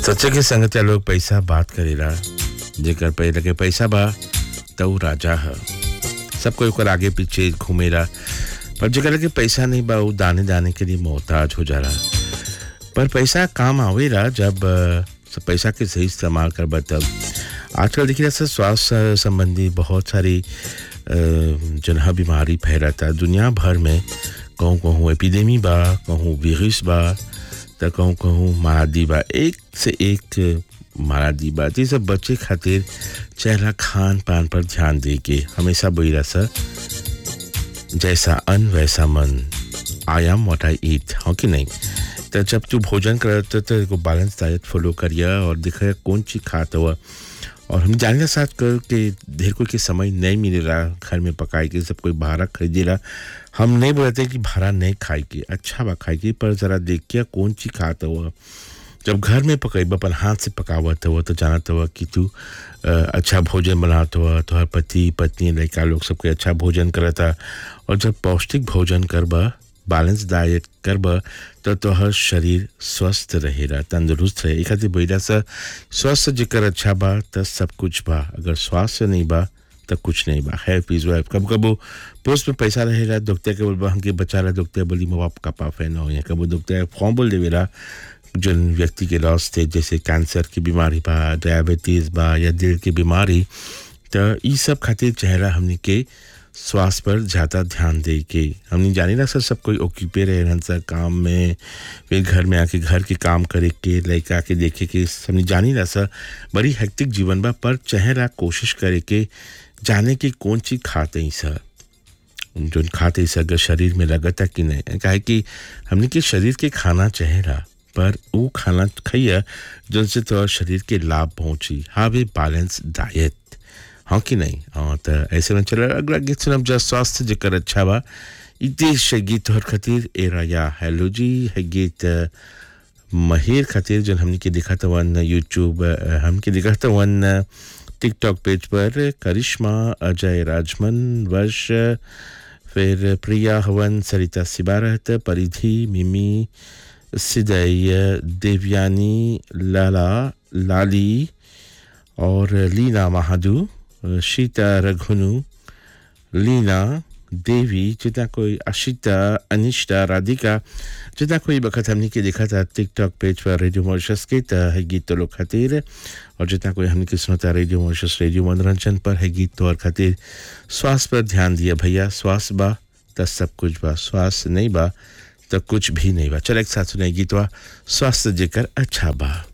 सच्चे के संगत लोग पैसा बात करेला जेकर पे लगे पैसा बा त ऊ राजा ह सब कोई ओकर आगे पीछे घूमेला पर जेकर लगे पैसा नहीं बा ऊ दाने दाने के लिए मोहताज हो जाला पर पैसा काम आवेला जब अ, सब पैसा के सही इस्तेमाल करबा तब आजकल देखिए जैसे स्वास्थ्य संबंधी बहुत सारी अ, जन है बीमारी फैलता दुनिया भर में कहूँ कहूँ एपिडेमी बा कहूँ वायरस बा त कहूँ कहूँ मारादी बा एक से एक मारादी बा तो ये सब बच्चे खातिर चेहरा खान पान पर ध्यान दे के हमेशा बोला सर जैसा अन्न वैसा मन आई एम वॉट आई ईट हाँ कि नहीं तो जब तू भोजन कर तो तेरे बैलेंस डाइट फॉलो करिए और दिखा कौन चीज खाता हुआ और हम जाने साथ कर के ढेर कोई के समय नहीं मिलेला घर में पकाए के सब कोई बाहर खरीदेला हम नहीं बोलते कि भाड़ा नहीं खाए के अच्छा बा खाए के पर ज़रा देख के कौन चीज खाता हुआ जब घर में पकाई अपन हाथ से पकावत हुआ तो जानत हुआ कि तू अ, अच्छा भोजन बनात हुआ तोहर पति पत्नी लड़का लोग सबके अच्छा भोजन करता और जब पौष्टिक भोजन करबा बैलेंस डाइट करबा तो तोहर शरीर स्वस्थ रहेला तंदुरुस्त रहे एक खातिर बोला सा स्वस्थ जेकर अच्छा बा तो सब कुछ बा अगर स्वास्थ्य नहीं बा तब कुछ नहीं बा खैर पीस वाइफ कब कबो पोस्ट में पैसा रहेला दुखते के बोलबा हमके बचा रहा दुखते बोली माँ बाप का पाफे ना हो या कबो दुखते फॉर्म बोल देवेला जन व्यक्ति के लॉस थे जैसे कैंसर की बीमारी बा डायबिटीज बा या दिल की बीमारी तो ई सब खातिर चेहरा हमने के स्वास्थ्य पर ज़्यादा ध्यान दे के हमने जानी ना सर सब कोई ओक्यूपे रहे रहन सर काम में फिर घर में आके घर के काम करे के लड़का के देखे के हमने जानी ना सर बड़ी हेक्टिक जीवन बा पर चेहरा कोशिश करे के जाने की कौन चीज़ खाते ही सर जो खाते से अगर शरीर में लगता कि नहीं काहे कि हमने के शरीर के खाना चेहरा पर वो खाना खाइए जिनसे तो शरीर के लाभ पहुंची हाव ए बैलेंस डाइट हाँ कि नहीं हाँ तो ऐसे में चला अगला गीत सुनब जा स्वास्थ्य जेकर अच्छा बा ई देश है गीत तोहर खातिर एरा या हेलो जी है गीत अ, महेर खातिर जो हमने के दिखा था वन यूट्यूब अ, हमके दिखा था वन अ, टिकटॉक पेज पर करिश्मा अजय राजमन वर्ष फिर प्रिया हवन सरिता सिबारत परिधि मिमी सिदय देवयानी लाला लाली और लीना महादू शीता रघुनु लीना देवी जितना कोई अशिता अनिष्टा राधिका जितना कोई बखत हमने के देखा था टिकटॉक पेज पर रेडियो मॉरिशस के त है गीत तो लोग खातिर और जितना कोई हमने के सुनता रेडियो मॉरिशस रेडियो मनोरंजन पर है गीत तो और खातिर स्वास्थ्य पर ध्यान दिया भैया स्वास्थ्य बा त सब कुछ बा स्वास्थ्य नहीं बा तो कुछ भी नहीं बा चल एक साथ सुनाई गीतवा स्वास्थ्य जेकर अच्छा बा